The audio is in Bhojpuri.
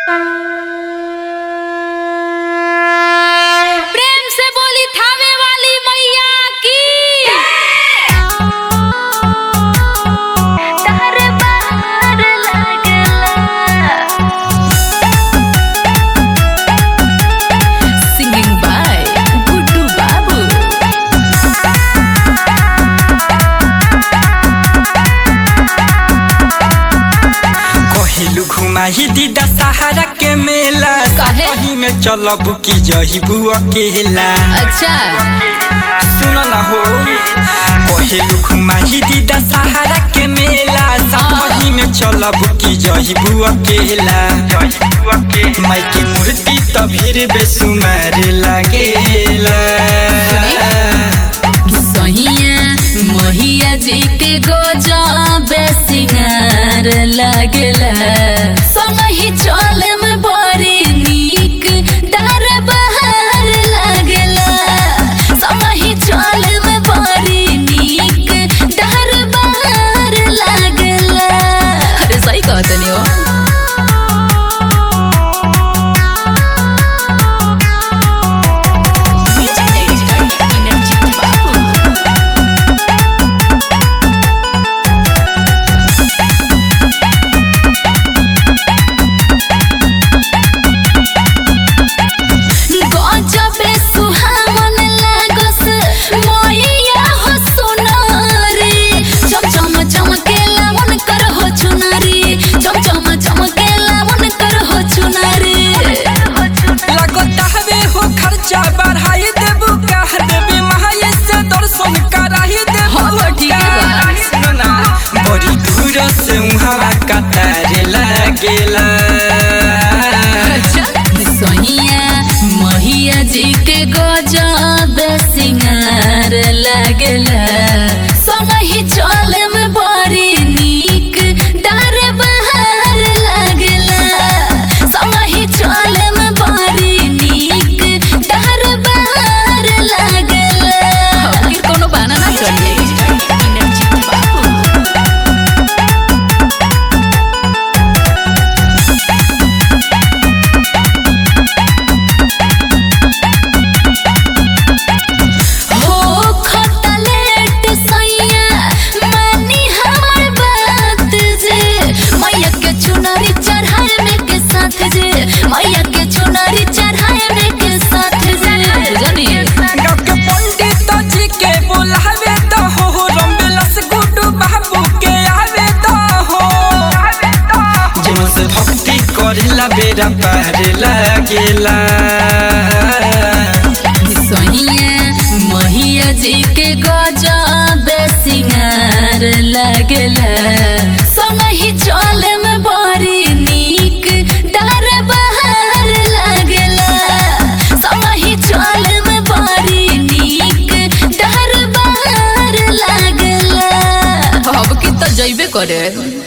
प्रेम से बोली थावे वाली मैया की सिंगिंग बाय गुड्डू बाबू कहिलू घुमाही दीदा सहारा के मेला काहे? कहीं में चलब की जहिबू अकेला अच्छा सुन न हो कहिलू घुमाही दीदा सहारा के मेला कहीं में चलब की जहिबू अकेला माई की मूर्ति तो भीड़ बेसुमार लागेला सहिया महिया जी के गजब सिंगार लागला संगहि चले में बड़ी नीक दर बहार लागला संगहि चले में बड़ी नीक दर बहार लागला अरे सही कहतनी हो गजबे सुहावन लागस मैया हो सुनारी चम चम चमकेला उनकर हो चुनारी चम चम चमकेला उनकर हो चुनारी लगता हवे हो खर्चा बढ़ाई देबू कह देबी महाये से दर्शन कराई देबू हाँ, तो ठीक है बा। सुनना बड़ी दूर से उहाँ कतार लागेला सहिया महिया जी के गजब सिंगार लागला संगहि चले में बड़ी नीक दर बहार लागला संगहि चले में बड़ी नीक दर बहार लागला फिर कोनो बहाना ना चलिए हो खटलेट सैया मानी हमर बात जे मैया के चुनरी चढ़ाए में के साथ जे मैया के चुनरी चढ़ाए में के साथ जे जानी गाँव के पंडित जी के बुलावे तो हो रमबिलस गुड्डू बाबू के आवे तो हो जिन से भक्ति करेला बेरा पार लागेला सहिया महिया जी के गजब सिंगार लागला संगहि चले में बड़ी नीक दर बहार लागला संगहि चले में बड़ी नीक दर बहार लागला अब की तो जइबे करे